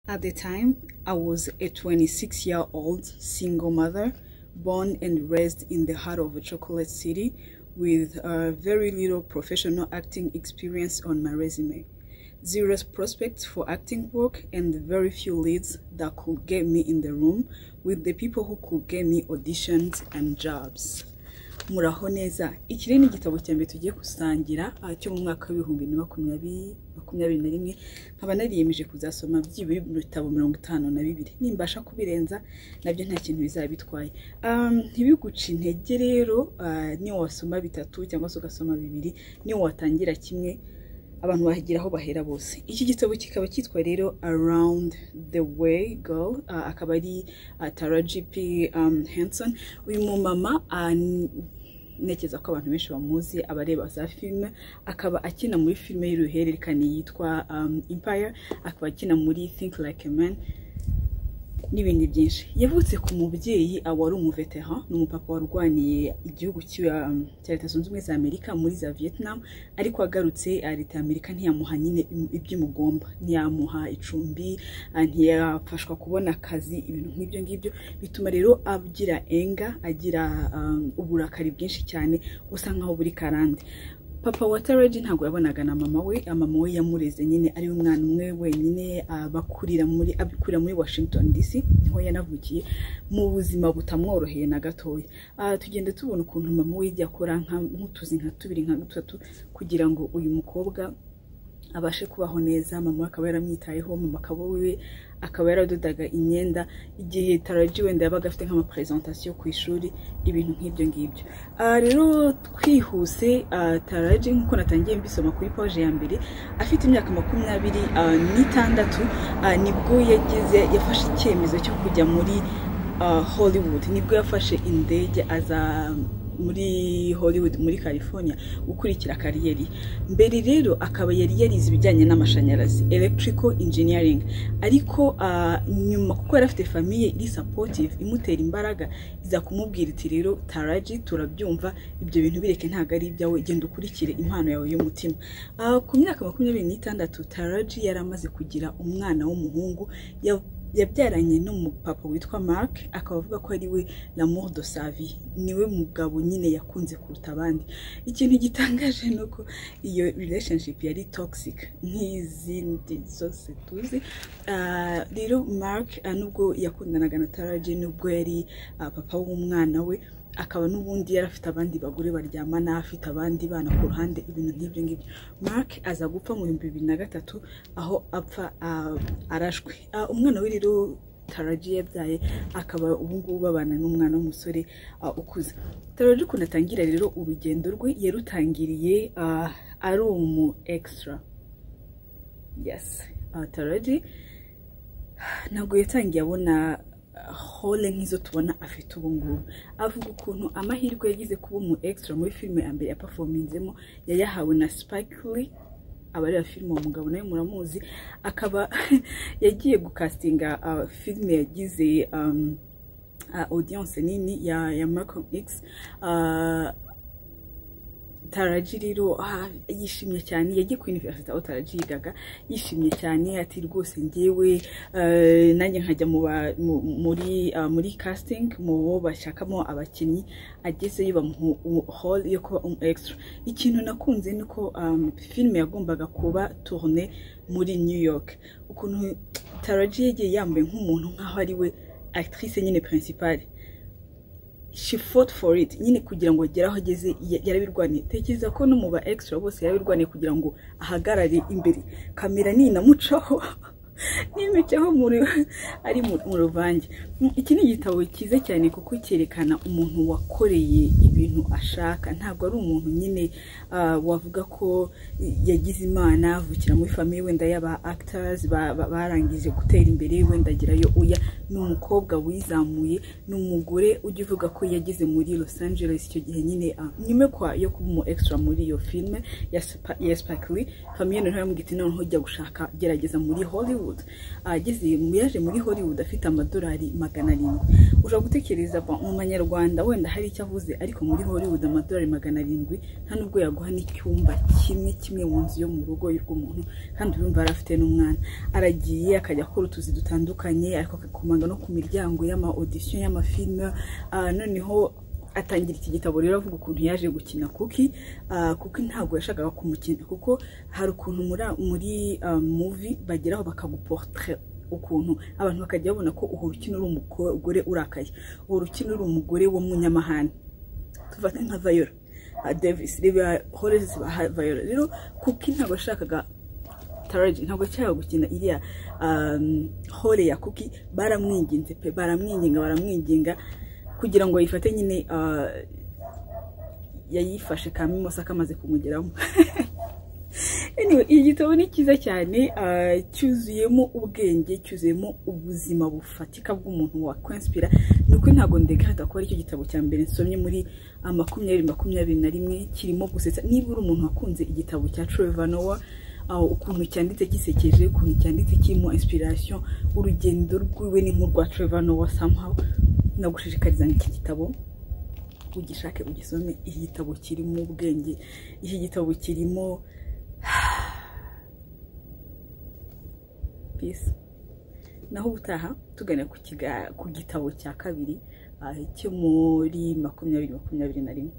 At the time, I was a 26 year old single mother, born and raised in the heart of a chocolate city with uh, very little professional acting experience on my resume, zero prospects for acting work, and very few leads that could get me in the room with the people who could get me auditions and jobs. muraho neza iki rero ni igitabo cya mbere tugiye gusangira aha cyo mu mwaka w'ibihumbi bibiri na makumyabiri makumyabiri na rimwe nkaba nariyemeje kuzasoma byibura ibitabo mirongo itanu na bibiri nimbasha kubirenza nabyo nta kintu bizaba bitwaye Um, ntibiguce intege rero ah, niyo wasoma bitatu cyangwa se ugasoma bibiri niyo watangira kimwe abantu bagira aho bahera bose iki gitabo kikaba cyitwa rero around the way girl ah, akaba ari ah, tara gp um, henson uyu mumama ah, n- ntekereza ko abantu benshi bamuzi abareba za filime akaba akina muri filime y'uruhererekane yitwa um, empire akaba akina muri think like a man n'ibindi byinshi yavutse ku mubyeyi ah, wari umuvetera ni umupapa warwaniye igihugu cya um, cya leta zunze ubumwe za amerika muri za vietnam ariko agarutse ah, leta ya amerika ntiyamuha nyine im- iby'umugomba ntiyamuha icumbi ah, ntiyafashwa kubona akazi ibintu nk'ibyo ngibyo bituma rero agira enga agira um, uburakari bwinshi cyane busa nkaho buri karande papa wa taraji ntabwo yabonaga na mama we mama we yamureze nyine ari umwana umwe wenyine ah, bakurira muri abikurira muri washington dc niho yanavukiye mu buzima butamworoheye na gatoya Ah, tugenda tubona ukuntu mama we yajya akora nka- nk'utuzi nka tubiri nka dutatu kugira ngo uyu mukobwa abashe kubaho neza mama we akaba yaramwitayeho mama akaba wiwe akaba yaradodaga imyenda igihe taraji wenda yabaga afite nk'amapresentation ku ishuri ibintu nk'ibyo ngibyo Ah, rero twihuse ah, taraji nk'uko natangiye mbisoma kuri paje ya mbere afite imyaka makumyabiri ah, n'itandatu ah, nibwo yageze yafashe icyemezo cyo kujya muri ah, hollywood nibwo yafashe indege aza muri hollywood muri california gukurikira kariyeri mbere rero akaba yari yarize ibijyanye n'amashanyarazi electrical engineering ariko ah, nyuma kuko yari afite famiye iri supportive imutera imbaraga iza kumubwira iti rero taraji turabyumva ibyo bintu bireke ntabwo ari ibyawe genda ukurikire impano yawe y'umutima Ah, ku myaka makumyabiri n'itandatu taraji yari amaze kugira umwana w'umuhungu ya- yabyaranye n'umupapa witwa mark akaba avuga ko ari we lamour de savi niwe mugabo nyine yakunze kuruta abandi ikintu gitangaje ni uko iyo relationship yari toxic nk'izindi zose tuzi Ah, rero mark ah, nubwo yakundanaga na taraji nubwo yari ah, papa w'umwana we akaba n'ubundi yari afite abandi bagore baryamana afite abandi bana ku ruhande ibintu nk'ibyo ngibyo mark aza gupfa mu bihumbi bibiri na gatatu aho apfa ah, arashwe Ah, umwana we rero taraji yabyaye akaba ubungubu babana n'umwana w'umusore ah, ukuze taraji ukuntu atangira rero urugendo rwe yarutangiriye ah, ari umu extra yes Ah, taraji ntabwo yatangiye abona uh, hole nk'izo tubona afite ubu ngubu avuga ukuntu amahirwe yagize kuba umu extra muri filime ya mbere yapafominzemo yayahawe na Spike Lee abareba filime uwo mugabo nawe muramuzi akaba yagiye gukastinga uh, filime yagize um, uh, audience nini ya, ya Malcolm X uh, taraji rero ah, yishimye cyane yagiye ku university aho taraji yigaga yishimye cyane ati rwose ngewe eh, nanjye nkajya mu ba- mu- muri ah, muri casting mu bo bashakamo abakinnyi agezeyo bamuha u- hall yo kuba umu extra ikintu nakunze ni ko um, filime yagombaga kuba tourne muri new york ukuntu taraji yagiye yambaye nk'umuntu nk'aho ari we actrice nyine principale she fought for it nyine kugira ngo agere aho ageze ya- yarabirwaniye tekereza ko no mu ba extra bose yarabirwaniye kugira ngo ahagarare imbere kamera ninamucaho nimicaho muri ari mu mu ruvange Mm, iki ni igitabo cyiza cyane kuko cyerekana umuntu wakoreye ibintu ashaka ntabwo ari umuntu nyine ah, wavuga ko yagize imana avukira muri famiye wenda y'aba actors ba- ba- barangije gutera imbere wenda agerayo uya ni umukobwa wizamuye ni umugore ujya uvuga ko yageze muri Los Angeles icyo gihe nyine ah, nyuma yo kwa- yo kuba umu extra muri iyo filime ya Spa- ya Spike Lee famiye noneho yamubwira iti noneho jya gushaka gerageza muri Hollywood ageze yaje muri Hollywood afite amadolari magana arindwi ushobora gutekereza ba- mu manyarwanda wenda hari icyo avuze ariko muri Hollywood amadolari magana arindwi nta nubwo yaguha n'icyumba kimwe kimwe mu nzu yo mu rugo rw'umuntu kandi urumva yari afite n'umwana aragiye akajya akora utuzi dutandukanye ariko akakomanga no ku miryango y'ama audition y'amafilime ah, noneho atangira iki gitabo rero avuga ukuntu yaje gukina kuki ah, kuki ntabwo yashakaga kumukina kuko hari ukuntu muri muri ah, movie bageraho bakaguportrait ukuntu abantu bakajya babona ko urukino uri umugore urakaye urukino uri umugore w'umunyamahane tuvate nka vayora davis reba horezi vayora rero kuki ntabwo yashakaga taraji ntabwo yashakaga gukina iriya um, hore ya kuki baramwinginze pe baramwinginga baramwinginga kugira ngo ayifate nyine ah, yayifashe kamimosa kamaze kumugeramo anyway, iki gitabo ni cyiza cyane ah, cyuzuyemo ubwenge cyuzuyemo ubuzima bufatika bw'umuntu wa kwinspira ni ukuri ntabwo ndegahata ko ari cyo gitabo cya mbere nsomye muri ah, makumyabiri makumyabiri na rimwe kirimo gusetsa niba uri umuntu wakunze igitabo cya Trevor Noah ah, ukuntu cyanditse gisekeje ukuntu cyanditse kirimo inspiration urugendo rwiwe ni nk'urwa Trevor Noah somehow nagushishikariza ngo iki gitabo ugishake ugisome iki gitabo kirimo ubwenge iki gitabo kirimo peace naho ubutaha tugana ku kiga- ku gitabo cya kabiri ah, cyo muri makumyabiri makumyabiri na rimwe